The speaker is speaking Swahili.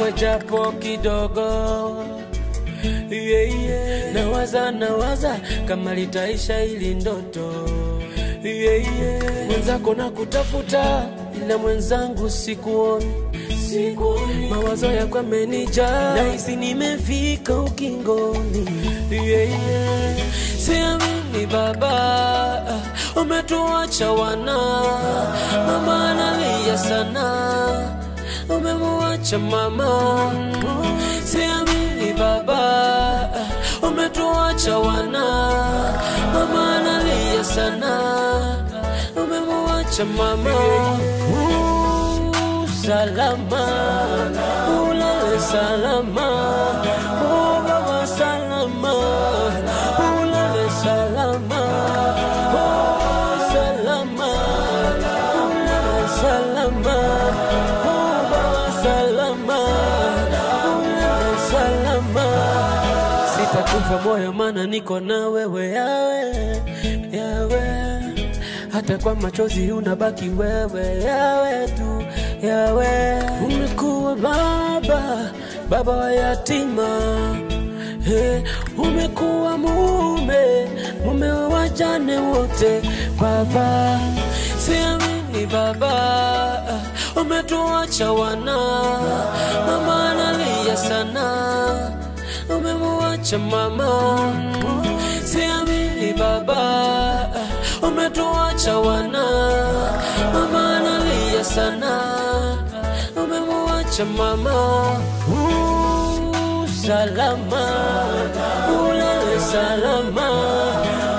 kwako japo kidogo yeah, yeah. Nawaza nawaza kama litaisha ili ndoto yeah, yeah. Mwenzako na kutafuta ila mwenzangu sikuoni sikuoni, mawazo yako yamenijaa, nahisi nimefika ukingoni yeah, yeah. Siamini baba, umetuacha wana, mama analia sana, umemuacha mama. Siamini baba, umetuacha wana, mama analia sana, umemuacha mama. Uh, Salama, ulale salama, oh baba salama, ulale salama, oh salama, ulale salama, oh baba salama, ulale salama. Sitakufa moyo mana niko na wewe yawe, yawe hata kwa machozi unabaki wewe, yawe tu yawe. Umekuwa baba, baba wa yatima He, umekuwa mume, mume wa wajane wote baba. Siamini baba, umetuacha wana, mama analia sana, umemuacha mama. Siamini baba, umetuacha wana, mama analia sana, umemuacha mama. Uh, salama, ulale salama,